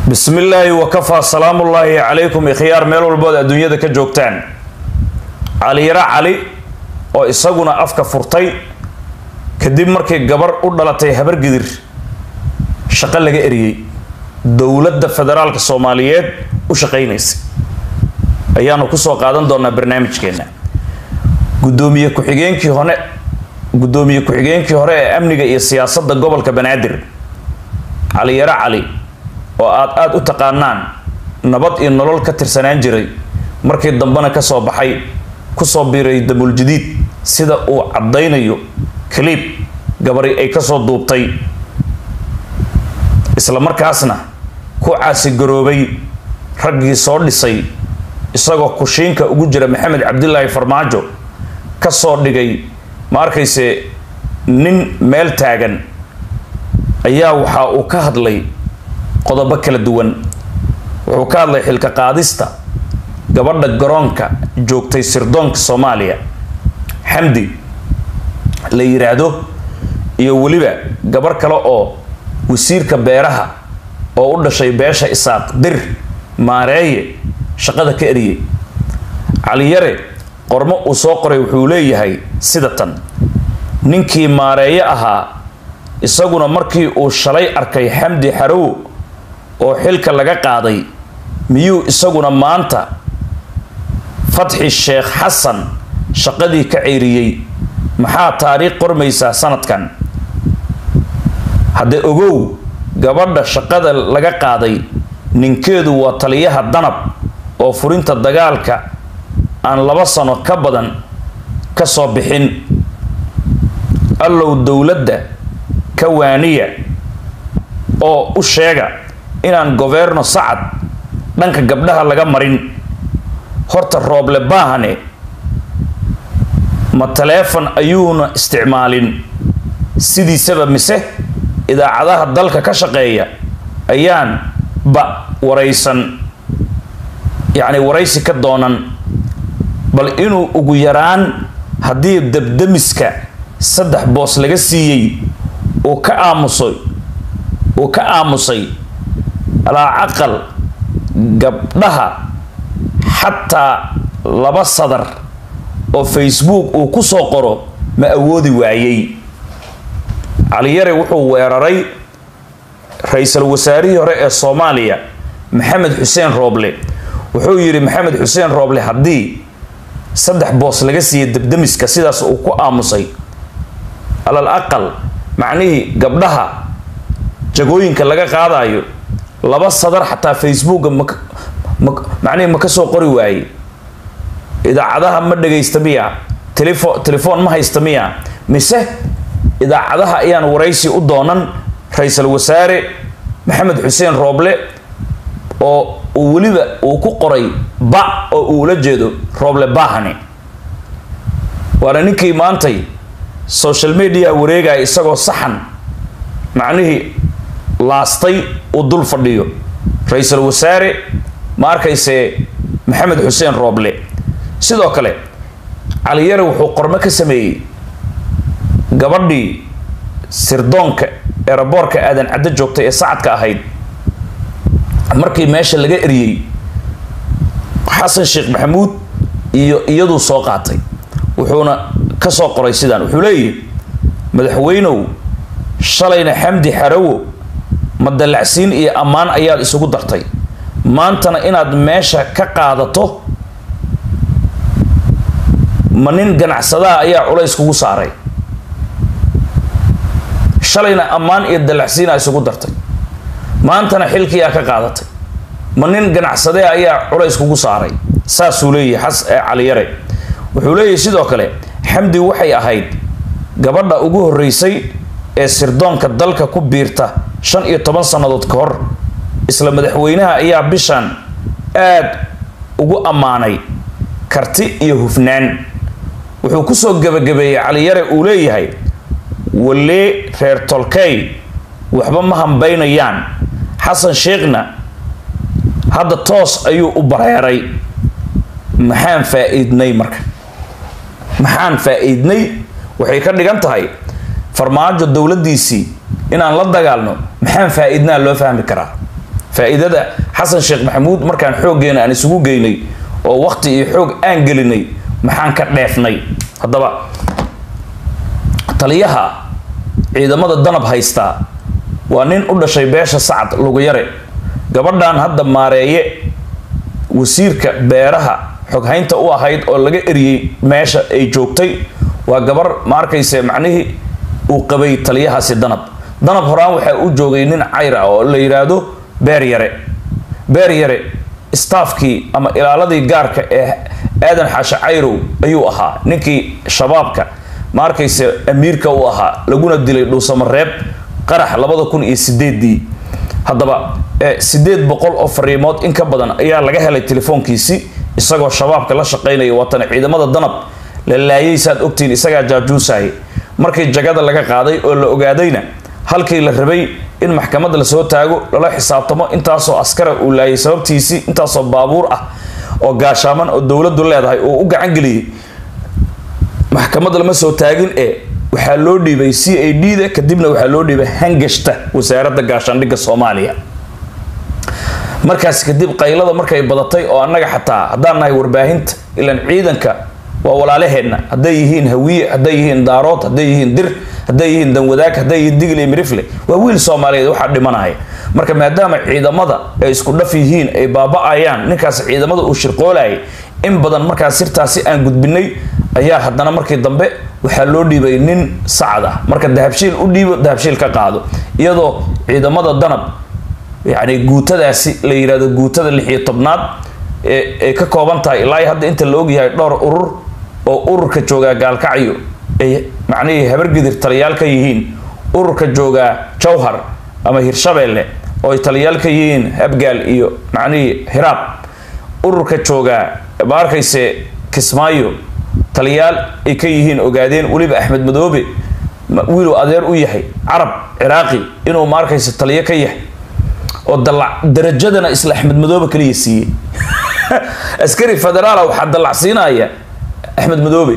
bismi illaahi wakafaa salaamullaahi calaykum ikhyaar meel walbood adduunyada ka joogtaan caliyaro cali oo isaguna afka furtay kadib markii gabar u dhalatay habargidir shaqo laga eriyey dowladda federaalka soomaaliyeed u shaqaynaysa ayaanu kusoo qaadan doonaa barnaamijkeena gudoomiye ku-xigeenkii hore guddoomiye ku-xigeenkii hore ee amniga iyo siyaasadda gobolka banaadir caliyaro cali oo aad aada u taqaanaan nabad iyo nolol ka tirsanaan jiray markii dambena kasoo baxay kusoo biiray dabuuljadiid sida uu caddaynayo kaliib gabari ay kasoo duubtay isla markaasna ku caasigaroobay raggii soo dhisay isagoo kushiinka ugu jira maxamed cabdilaahi farmaajo kasoo dhigay ma arkayse nin meel taagan ayaa waxa uu ka hadlay qodobo kala duwan wuxuu ka hadlay xilka qaadista gabadha garoonka joogtay sirdoonka soomaaliya xamdi la yiraahdo iyo weliba gabar kale oo wasiirka beeraha oo u dhashay beesha isaaq dir maareeye shaqada ka eriyey caliyare qormo uu soo qoray wuxuu leeyahay sida tan ninkii maareeye ahaa isaguna markii uu shalay arkay xamdi xarow oo xilka laga qaaday miyuu isaguna maanta fatxi sheekh xasan shaqadii ka ceyriyey maxaa taariikh qormaysaa sanadkan hadde ogow gabadha shaqada laga qaaday ninkeedu waa taliyaha danab oo furinta dagaalka aan laba sano ka badan ka soo bixin allow dowladda ka waaniya oo u sheega inaan governo sacad dhanka gabdhaha laga marin horta rooble baahane ma taleefon ayuuna isticmaalin sidiisaba mise idaacadaha dalka ka shaqeeya ayaan ba waraysan yacni waraysi ka doonan bal inuu ugu yaraan haddii dabdamiska saddex boos laga siiyey uu ka aamusay uu ka aamusay alaa caqal gabdhaha xataa laba sadar oo facebook uu ku soo qoro ma awoodi waayey caliyare wuxuu weeraray ra-iisul wasaarihii hore ee soomaaliya maxamed xuseen rooble wuxuu yidhi maxamed xuseen rooble haddii saddex boos laga siiyay dabdamiska sidaas uu ku aamusay alal aqal macnihii gabdhaha jagooyinka laga qaadayo laba sadar xataa facebooka macnihii ma ka soo qori waaye idaacadaha ma dhagaysta miya telefo telefoon ma haysta miya mise idaacadaha ayaan waraysi u doonan ra-iisul wasaare maxamed xuseen rooble oo uu weliba uu ku qoray ba oo uu ula jeedo rooble bahane waana ninkii maantay social media wareegaya isagoo saxan macnihii laastay uu dul fadhiyo ra-iisul wasaare ma arkayse maxamed xuseen rooble sidoo kale caliyare wuxuu qormo ka sameeyey gabadhii sirdoonka eeraboorka aadan caddo joogtay ee sacadka ahayd markii meesha laga eriyey xasan sheekh maxamuud iyo iyaduu soo qaatay wuxuuna ka soo qoray sidaan wuxuu leeyahy madaxweynow shalayna xamdi xarawo madalacsiin iyo ammaan ayaad isugu dartay maantana inaad meesha ka qaadato ma nin ganacsadaha ayaa culays kugu saaray shalayna ammaan iyo dalacsiina isugu dartay maantana xilkiyaa ka qaadatay ma nin ganacsadee ayaa culays kugu saaray saasuu leeyahay xas ee caliyare wuxuu leeyahay sidoo kale xamdi waxay ahayd gabadha ugu horreysay ee sirdoonka dalka ku biirta shan iyo toban sannadood ka hor isla madaxweynaha ayaa bishan aad ugu ammaanay karti iyo hufnaan wuxuu kusoo gebagabeeyey caliyare uu leeyahay walee reer tolkey waxba ma hambaynayaan xasan sheekhna hadda toos ayuu u bareeray maxaan faa-iidnay marka maxaan faa-iidnay waxay ka dhigan tahay farmaajo dowladdiisii inaan la dagaalno maxaan faa-iidnaa loo fahmi karaa faa'iidada xasan sheekh maxamuud markaan xooggeena aan isugu geynay oo waqti iyo xoog aan gelinay maxaan ka dheefnay haddaba taliyaha ciidamada danab haystaa waa nin u dhashay beesha sacad luguyare gabadhan hadda maareeye wasiirka beeraha xoghaynta u ahayd oo laga eriyey meesha ay joogtay waa gabar ma arkayse macnihii uu qabay taliyahaasi danab danab horaan waxaa u joogay nin cayr ah oo la yidhaahdo beer yare beer yare staafkii ama ilaaladii gaarka ee aadan xaashe cayrow ayuu ahaa ninkii shabaabka ma arkayse amiirka u ahaa laguna dilay dhuusamareeb qarax labada kun iyo sideedii haddaba sideed boqol oo fariimood in ka badan ayaa laga helay telefoonkiisi isagoo shabaabka la shaqaynaya watana ciidamada danab la laayay saad ogtiin isagaa jaajuusayay markii jagada laga qaaday oo la ogaadayna halkii la rabay in maxkamad lasoo taago lala xisaabtamo intaasoo askara uu laayay sababtiisii intaasoo baabuur ah oo gaashaaman oo dowladdu leedahay uu u gacan geliyey maxkamad lama soo taagin ee waxaa loo dhiibay c a d da kadibna waxaa loo dhiibay hangashta wasaaradda gaashaandhigga soomaaliya markaas kadib qaylada markay badatay oo annaga xataa haddaan nahay warbaahinta ilaan ciidanka waa walaalaheenna hadday yihiin hawiye hadday yihiin daarood hadday yihiin dir hadday yihiin danwadaag hadday yihiin digli mirifle waa wiil soomaaliyeed waxaa dhimanaya marka maadaama ciidamada ay isku dhaf yihiin ay baaba-ayaan ninkaas ciidamada uu shirqoolayay in badan markaas sirtaasi aan gudbinay ayaa haddana markii dambe waxaa loo dhiibay nin sacad ah marka dahabshiil u dhiibo dahabshiil ka qaado iyadoo ciidamada danab yacni guutadaasi la yidhahdo guutada lix iyo tobnaad ay ka kooban tahay ilaa hadda inta la ogyahay dhowr urur oo ururka joogaa gaalkacyo ay macnihii habargidir taliyaal ka yihiin ururka joogaa jawhar ama hirshabeelle oo ay taliyaal ka yihiin habgaal iyo macnihii hiraab ururka joogaa ma arkayse kismaayo taliyaal ay ka yihiin ogaadeen weliba axmed madoobe wiiluu adeer u yahay carab ciraaqi inuu ma arkayse taliyo ka yahay oo dalac darajadana isla axmed madoobe kaliya siiyey askari federaala waxaa dallacsiinaya axmed madoobe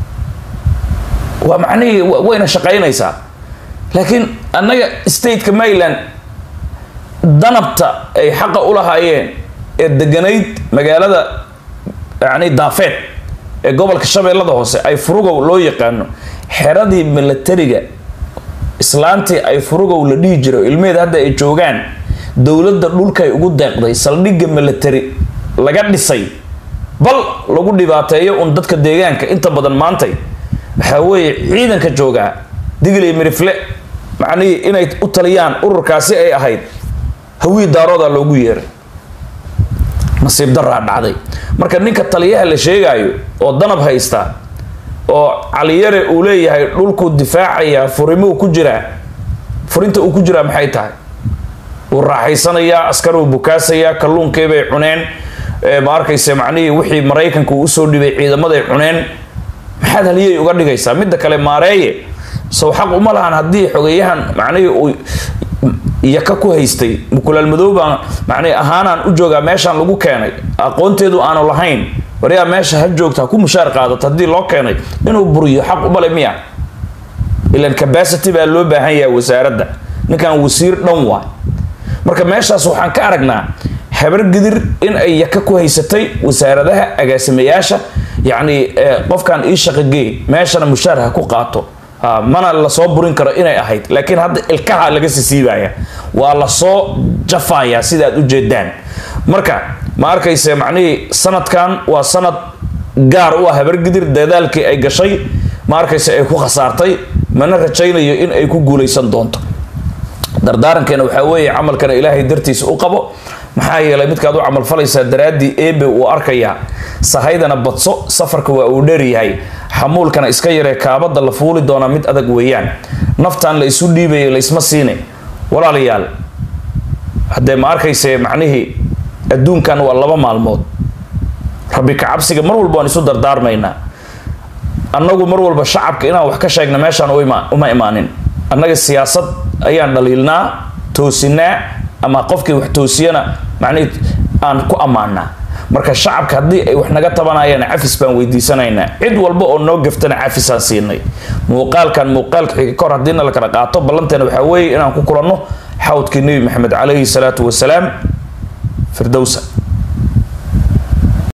waa macnihii wayna shaqaynaysaa laakiin annaga stateka maryland danabta ay xaqa u lahaayeen ee deganayd magaalada yani daafeed ee gobolka shabeellada hoose ay furugow loo yaqaano xeradii milatariga islaantii ay furugow la dhihi jiro ilmeheed hadda ay joogaan dowladda dhulkay ugu deeqday saldhigga milatari laga dhisay bal lagu dhibaateeyo un dadka deegaanka inta badan maantay waxaa weeye ciidanka joogaa digley mirifle macnihii inay u taliyaan ururkaasi ay ahayd hawii daarooda loogu yeeray nasiib daraa dhacday marka ninka taliyaha la sheegaayo oo danab haysta oo caliyare uu leeyahay dhulkuu difaacayaa furimuu ku jiraa furinta uu ku jiraa maxay tahay wuu raaxaysanayaa askaruu bukaasayaa kalluunkeebay cuneen ma arkayse macnihii wixii maraykanka uu usoo dhibay ciidamaday cuneen maxaad haliyay uga dhigaysaa midda kale maareeye sow xaq uma lahan haddii xogeyahan macnihii uu yaka ku haystay mukulaal madoobaan macnihi ahaanaan u joogaa meeshaan lagu keenay aqoonteedu aanu lahayn waryaa meesha ha joogta ha ku mushaar qaadato haddii loo keenay inuu buriyo xaq umale miya ilan cabacity baa loo baahan yahay wasaaradda ninkan wasiir dhan waa marka meeshaas waxaan ka aragnaa habargidir in ay yaka ku haysatay wasaaradaha agaasimayaasha yacni qofkan ii shaqagee meeshana mushaar ha ku qaato mana lasoo burin karo inay ahayd laakiin hadda ilkaha laga sisiibaya waa lasoo jafayaa sida aad ujeedaan marka ma arkayse macnihii sanadkan waa sanad gaar u ah habargidir dadaalkii ay gashay ma arkayse ay ku khasaartay mana rajaynayo in ay ku guulaysan doonto dardaarankeena waxaa weeye camalkana ilaahay dartiisa u qabo maxaa yeelay midkaad u camalfalaysaa daraaddii eebe uu arkayaa sahaydana badso safarka waa uu dheeryahay xamuulkana iska yaree kaabada la fuuli doonaa mid adag weeyaan naftan la isu dhiibaya laysma siine walaalayaal haddee ma arkayse macnihii adduunkan waa laba maalmood rabbi kacabsiga mar walba waan isu dardaarmaynaa annagu mar walba shacabka inaan wax ka sheegna meeshaan uma imaanin annaga siyaasad ayaan dhaliilnaa toosinaa ama qofkii wax toosiyana macnihii aan ku ammaanaa marka shacabka haddii ay wax naga tabanayaan cafis baan weydiisanaynaa cid walba oo noo gaftana cafisaan siinay muuqaalkan muuqaalka xiga kahor haddiina la kala qaato ballanteena waxaa weeye inaan ku kulanno xawdkii nebi maxamed calayhi salaatu wasalaam firdowsa